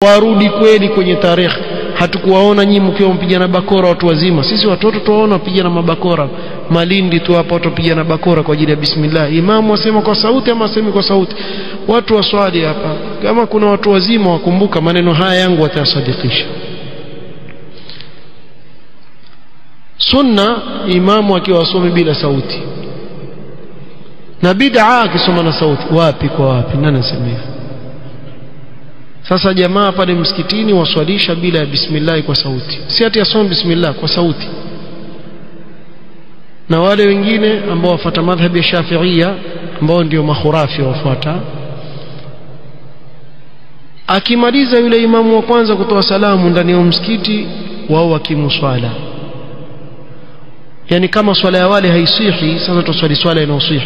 warudi kweli kwenye tarehe hatukuwaona nyinyi mkiwa mpigana bakora watu wazima sisi watoto tuwaona wapigana mabakora malindi tu hapa watu wapigana bakora kwa ajili ya bismillah imamu asema kwa sauti ama asemi kwa sauti watu waswali hapa kama kuna watu wazima wakumbuka maneno haya yangu watayasadikisha sunna imamu akiwa asomi bila sauti na bid'a akisoma na sauti wapi kwa wapi nani anasema hivyo sasa jamaa pale msikitini waswalisha bila ya bismillah kwa sauti si ati asome bismillah kwa sauti na wale wengine ambao wafuata madhhabi ya Shafi'ia ambao ndio mahurafi wafuata akimaliza yule imamu wa kwanza kutoa salamu ndani ya msikiti wao wakimuswala yani kama swala ya wale haisihi sasa tuswali swala inayosihi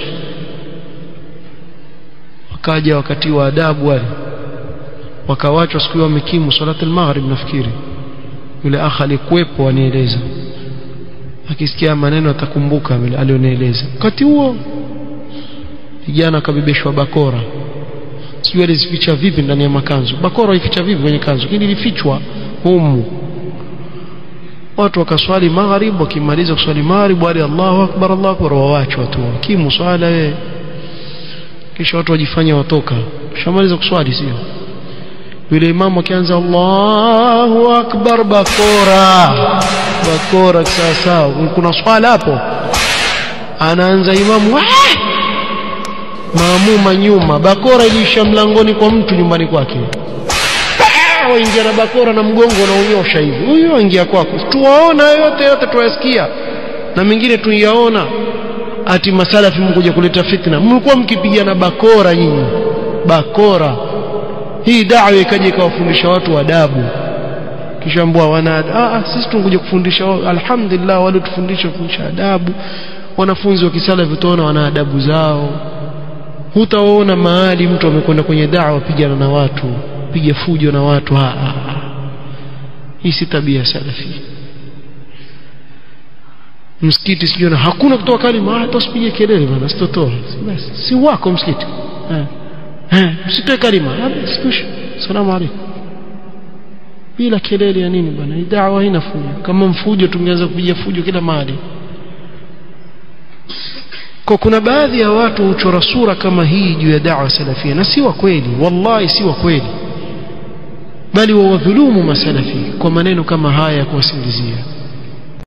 wakaja wakati wa adabu wale wakawachwa siku wamekimu salat al-maghrib nafikiri yule akha alikuwepo anieleza akisikia maneno atakumbuka vile alionieleza wakati huo vijana akabebeshwa bakora sijui alizificha vipi ndani ya makanzu bakora ificha vipi kwenye kanzu lakini ilifichwa humu watu wakaswali maghrib wakimaliza kuswali maghrib wale Allahu akbar Allahu akbar wawachwa tu kimu swala wewe kisha watu wajifanya watoka shamaliza kuswali sio yule imamu akianza Allahu akbar bakora bakora sasa kuna swala hapo anaanza imamu maamuma nyuma bakora ilisha mlangoni kwa mtu nyumbani kwake waingia na bakora na mgongo unaonyosha hivi huyo aingia kwako tuwaona yote yote tuwasikia na mengine tuyaona ati masalafi mkuja kuleta fitna mlikuwa mkipigana bakora nyinyi bakora hii dawa ikaja ikawafundisha watu adabu kisha mbwa wana ah sisi tunkuja kufundisha alhamdulillah wale tufundisha kufundisha adabu wanafunzi wa kisalafi tutaona wana adabu zao hutaona mahali mtu amekwenda kwenye dawa pigana na watu piga fujo na watu ha, ha, ha. hii si tabia salafi msikiti sijui na hakuna kutoa kalima hata usipige kelele bana sitotoa si wako msikiti msitoe kalima sikusha salamu alaykum bila kelele ya nini bana dawa haina fujo kama mfujo tungeanza kupiga fujo kila mahali kwa kuna baadhi ya watu huchora sura kama hii juu ya dawa salafia na si wa kweli wallahi si wa kweli bali wawadhulumu masalafi kwa maneno kama haya ya kuwasingizia